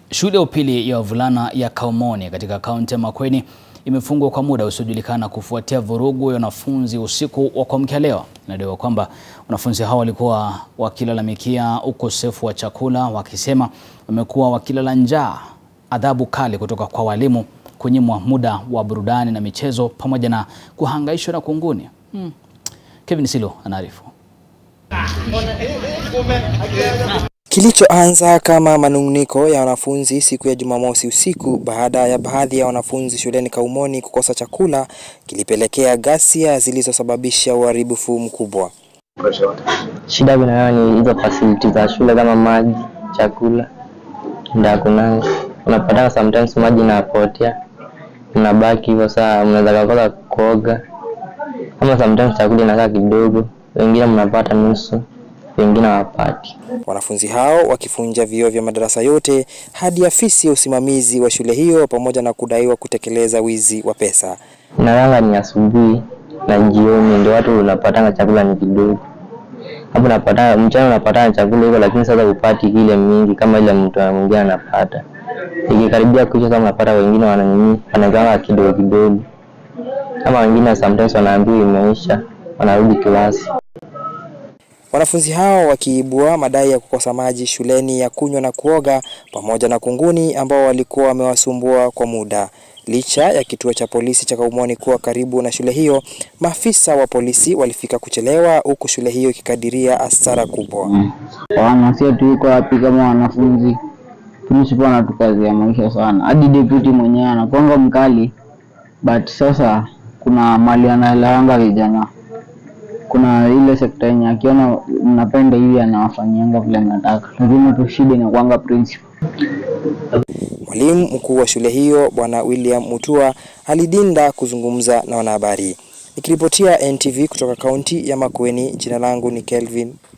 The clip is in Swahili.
Shule ya upili ya wavulana ya Kaumoni katika kaunti ya Makueni imefungwa kwa muda usiojulikana kufuatia vurugu ya wanafunzi usiku wa kuamkia leo. Inadaiwa kwamba wanafunzi hao walikuwa wakilalamikia ukosefu wa chakula, wakisema wamekuwa wakilala njaa, adhabu kali kutoka kwa walimu, kunyimwa muda wa burudani na michezo, pamoja na kuhangaishwa na kunguni. Hmm. Kevin Silo anaarifu. Kilichoanza kama manung'uniko ya wanafunzi siku ya Jumamosi usiku baada ya baadhi ya wanafunzi shuleni Kaumoni kukosa chakula kilipelekea ghasia zilizosababisha uharibifu mkubwa. Shida kunayo ni hizo facility za shule kama maji, chakula ndio hakunanga. Unapata sometimes maji inapotea, unabaki hivyo, saa mnaweza kukosa kuoga, ama sometimes chakula inakaa kidogo, wengine mnapata nusu, wengine hawapati. Wanafunzi hao wakivunja vioo vya madarasa yote hadi afisi ya usimamizi wa shule hiyo pamoja na kudaiwa kutekeleza wizi wa pesa. Nalala ni asubuhi na jioni, ndio watu unapatanga chakula ni kidogo. Hapo unapata mchana unapata chakula hiko, lakini sasa upati ile mingi kama ile mtu mwingine anapata. Ikikaribia kuisha, sasa unapata wengine wananini wanagawa kidogo kidogo, kama wengine sometimes wanaambiwa imeisha, wanarudi kilasi. Wanafunzi hao wakiibua madai ya kukosa maji shuleni ya kunywa na kuoga pamoja na kunguni ambao walikuwa wamewasumbua kwa muda. Licha ya kituo cha polisi cha Kaumoni kuwa karibu na shule hiyo, maafisa wa polisi walifika kuchelewa huku shule hiyo ikikadiria hasara kubwa. Wanasia tuiko wapi kama wanafunzi? Principal anatukazia maisha sana, hadi deputy mwenyewe anakuanga mkali, but sasa kuna mali anaelewanga vijana kuna ile sekta yenye akiona mnapenda hivi anawafanyianga vile mnataka, lakini tu shida inakuanga principal. Mwalimu mkuu wa shule hiyo Bwana William Mutua alidinda kuzungumza na wanahabari. Nikiripotia NTV kutoka kaunti ya Makueni, jina langu ni Kelvin